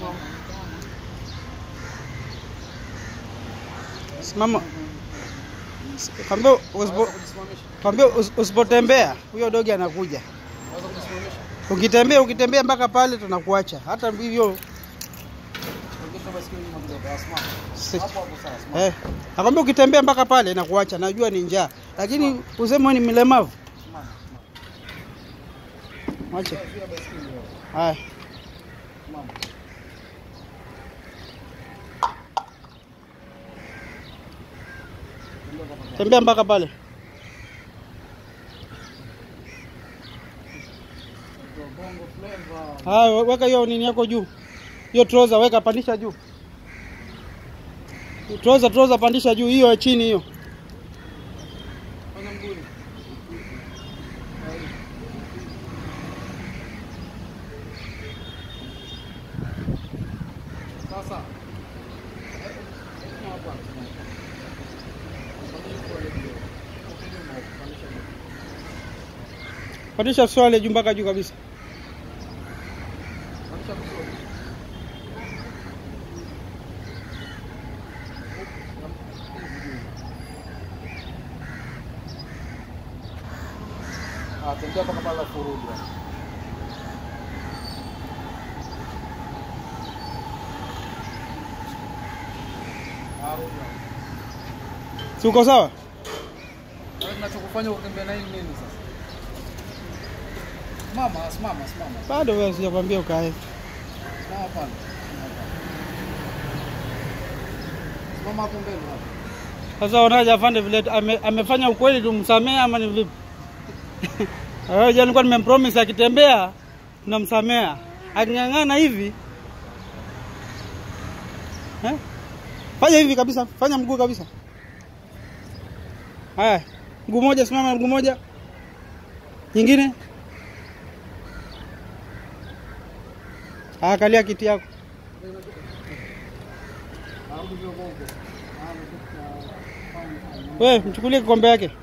Simama. Kwambia usipo kwambia usi- usipotembea huyo dogi anakuja. Ukitembea ukitembea mpaka pale tunakuacha. Hata hivyo si- eh, nakwambia ukitembea mpaka pale nakuacha, najua ni njaa, lakini useme wewe ni mlemavu. Mwache. Haya. Tembea mpaka pale. Haya, weka hiyo nini yako juu. Hiyo trouser weka pandisha juu. Trouser trouser pandisha juu hiyo ya chini hiyo. Sasa Pandisha swale juu mpaka juu kabisa. Ah, tembea mpaka pale alafu urudi. Ah, rudi. Si uko sawa? Wewe tunachokufanya utembea na hii nini sasa? Simama, simama, simama. Bado wewe sijakwambia ukae. Simama pale. Simama hapo mbele hapo. Sasa unaje afande vile ame, amefanya ukweli tumsamee ama ni vipi? Wewe jana nilikuwa nimempromise akitembea tunamsamea. Aking'ang'ana hivi eh? Fanya hivi kabisa, fanya mguu kabisa. Haya, mguu moja simama, mguu moja. Nyingine. Haya, kalia kiti yako. Arudi kwa huko. Wewe mchukulie kikombe yake.